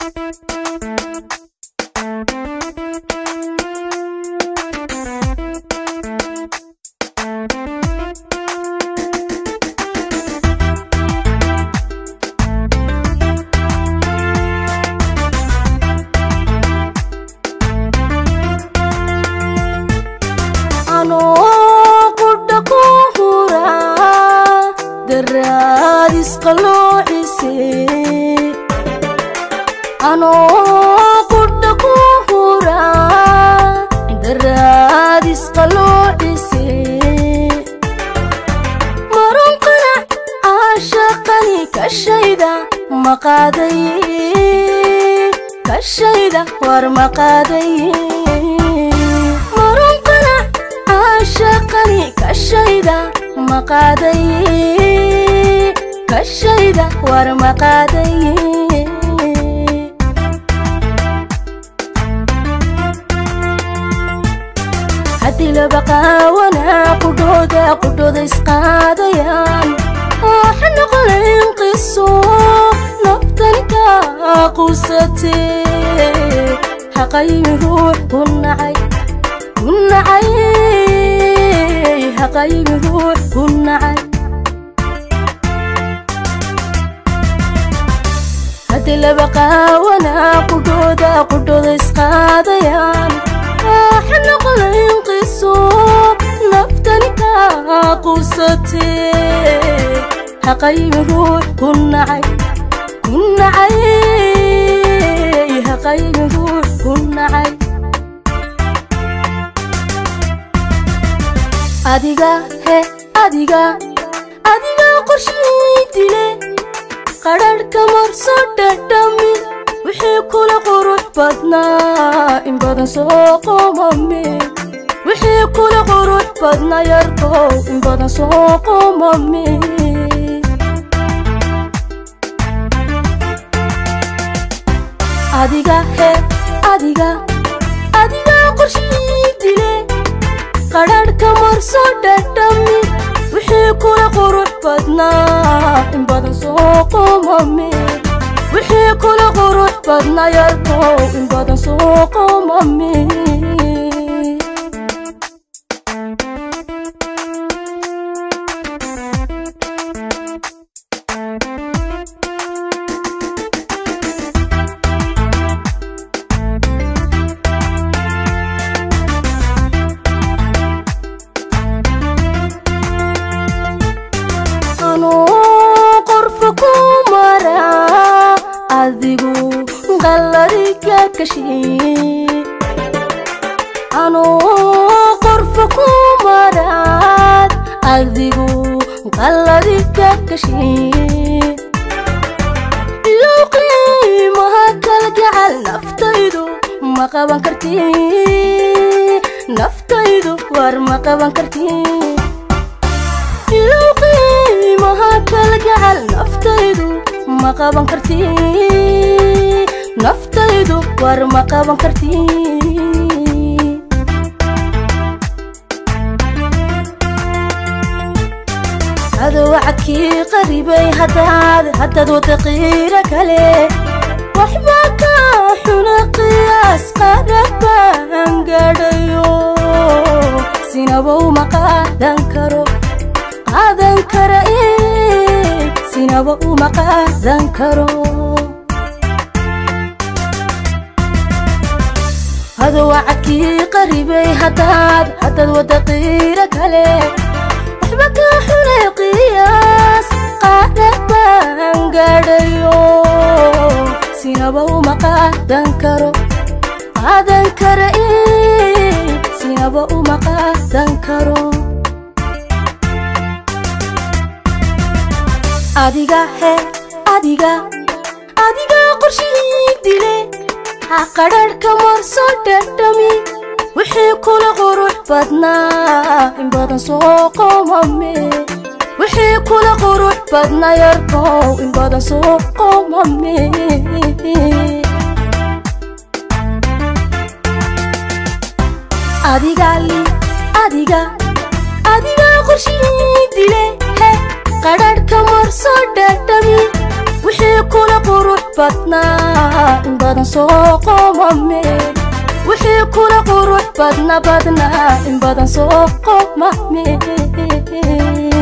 anoo qudha ku hura daraadis qalloocise anoo qudha ku hura daraadis qalloocise marun qanac caashaqani kashayda maqaaday kashayda war maqaaday marun qanac caashaqani kashayda maqaaday kashayda war maqaaday haddii laba qaawanaa qudhooda qudhooda isqaadayaan waxa noqonayn qiso naftan kaa qusatee haqaymi ruux ku nacay ku nacay haqaymi ruux ku nacay haddii laba qaawanaa qudhooda qudhooda isqaadayaan waxa noqonayn qiso naftan kaa qusatee haqaymi ruux ku nacay ku nacay haqaymi ruux ku nacay adiga he adiga adiga qorshii dile qadharhka marso dhadhami wixii kula qurux badnaa in badan soo qomame wixii kula qurux badnaa yarkow in badan soo qomame adiga he adiga adiga qorshii dile qadharhka marso dhadhami wixii kula qurux badnaa in badan soo qomame wixii kula qurux badnaa yarkow in badan soo qomame anuu qorfa ku maraa adigu qalladiga kashay anuu qorfa ku maraad adigu qalladiga kashay ilow qiimaha kalgacal naftaydu ma qaban kartii naftaydu war ma qaban kartii ilow qiimaha kalgacal naftaydu ma qaban kartii naftaydu war ma qaban kartii adowacadkii qaribay haddaad haddaad wada qiira kale waxba ka xuna qiyaas qarab baan gaadhayo sinabow ma qaadan karo qaadan kara in sinaba uma qaadan karo hadowacadkii qaribay haddaad haddaad wada qiira kale waxba ka xunay qiyaas qaadan baan gaadhayo sinaba uma qaadan karo qaadan kara in sinaba uma qaadan karo adiga he adiga adiga qorshihii dile ha qadharhka marso dhadhami wixii kula qurux badnaa in badan soo qomame wixii kula qurux badnaa yarkow in badan soo qomame adiga li adiga adiga qorshihii dile he qadharhka marso dhadhami wixii kula qurux badnaa in badan soo qomame wixii kula qurux badna badnaa in badan soo qomame